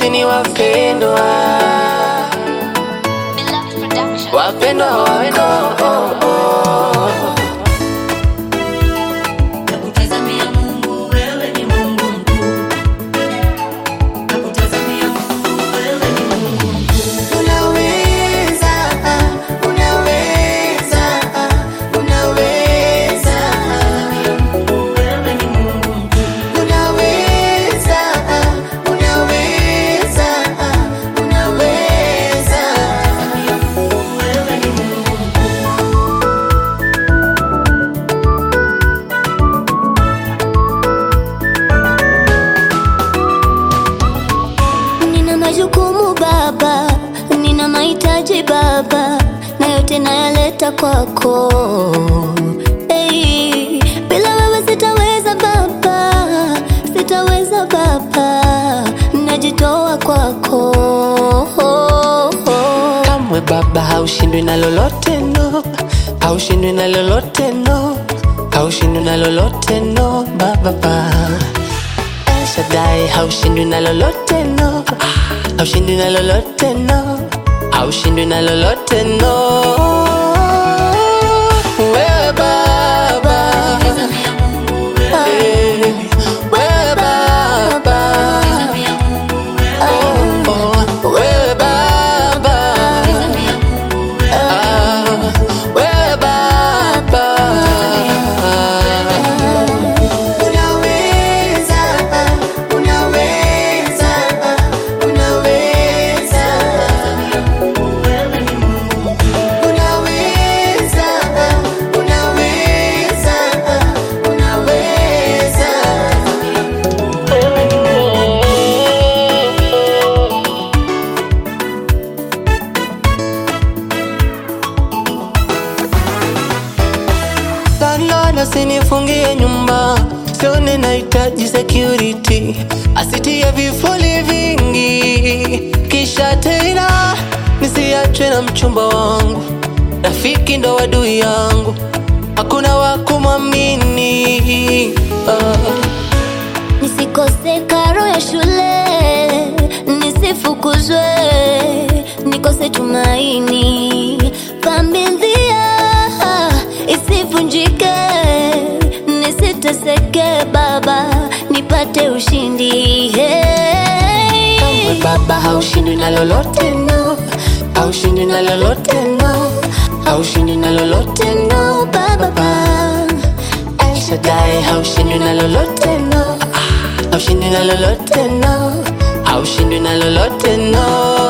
sini wapendwa Beloved Production. wapendwa wawendo oh, oh. Nakutazamia Mungu, wewe ni Mungu mkuu. Nakutazamia Mungu, wewe ni Mungu mkuu. Unaweza, unaweza, unaweza, Wewe ni Mungu mkuu. unaweza, unaweza, unaweza. Wewe ni Mungu mkuu. Nina majukumu baba, nina mahitaji baba, na yote nayaleta kwako. Hey, bila wewe sitaweza baba, sitaweza baba, najitoa kwako. Kamwe baba haushindwi na lolote no, haushindwi na lolote no, haushindwi na lolote no, baba ba. El Shaddai haushindwi na lolote no, haushindwi na lolote no, haushindwi na lolote no. Wewe baba, Tazamia Mungu, wewe eh, wewe baba, Tazamia Mungu, wewe oh, oh, wewe baba. Tazamia Mungu, wewe Ah, wewe baba. Unaweza, unaweza, unaweza. wewe ni Mungu mkuu. Unaweza, unaweza, unaweza. Landlord asinifungie nyumba, sione nahitaji security, asitie vifuli vingi, kisha tena nisiachwe na mchumba wangu, rafiki ndo adui yangu, hakuna wa kumwamini ah. Nisikose karo ya shule, nisifukuzwe, nikose tumaini, familia isivunjike, nisiteseke baba, nipate ushindi hey. Kamwe baba haushindwi na lolote no, haushindwi na lolote no, haushindwi na lolote no, baba. El Shaddai haushindwi na lolote no, haushindwi na lolote no, haushindwi na lolote no.